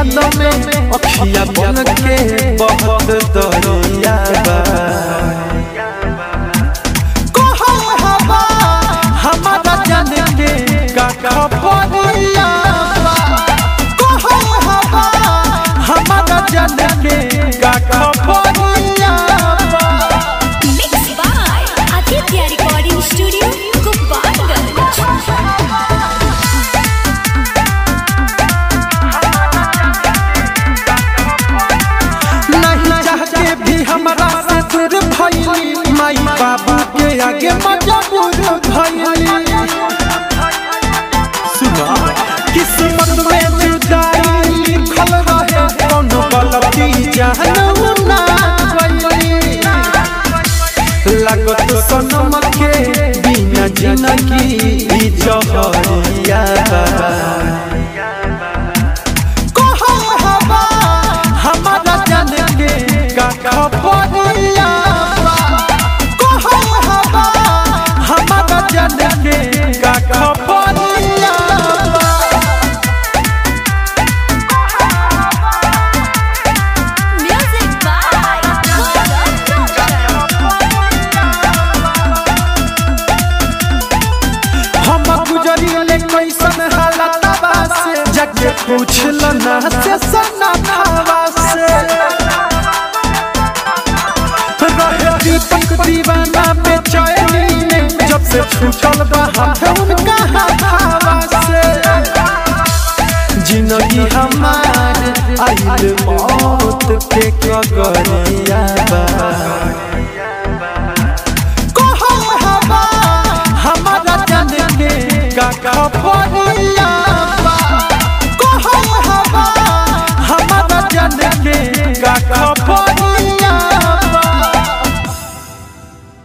याद में अखिया बन के बहुत दरिया बा कहो हवा हमारा जान के का खबरिया बा कहो हवा हमारा जान के का खबरिया बा Mixed by Aditya Recording Studio, Gopalganj. नहीं चाह के भी हमारा से दूर भइली माई बाबू के आगे मजबूर भइली सुना किस्मत में जुदाई लिखल रहे कोनो गलती जानू ना गइली लागत सनम के बिना जिंदगी ई जहरिया बा कहो हवा हमारा जान के का खबरिया बा कहो हवा हमारा जान के का खबरिया बा Music by Gaurav हम गुजरिले कैसन हालत बा से जगे पूछल ना से सना भावा से रहे दीपक दीवाना बेचैनी में जब से छूटल बा हाथ उनका हाथावा से जिंदगी हमार आइल मौत के कगरिया बा कहो हवा हमारा जान के का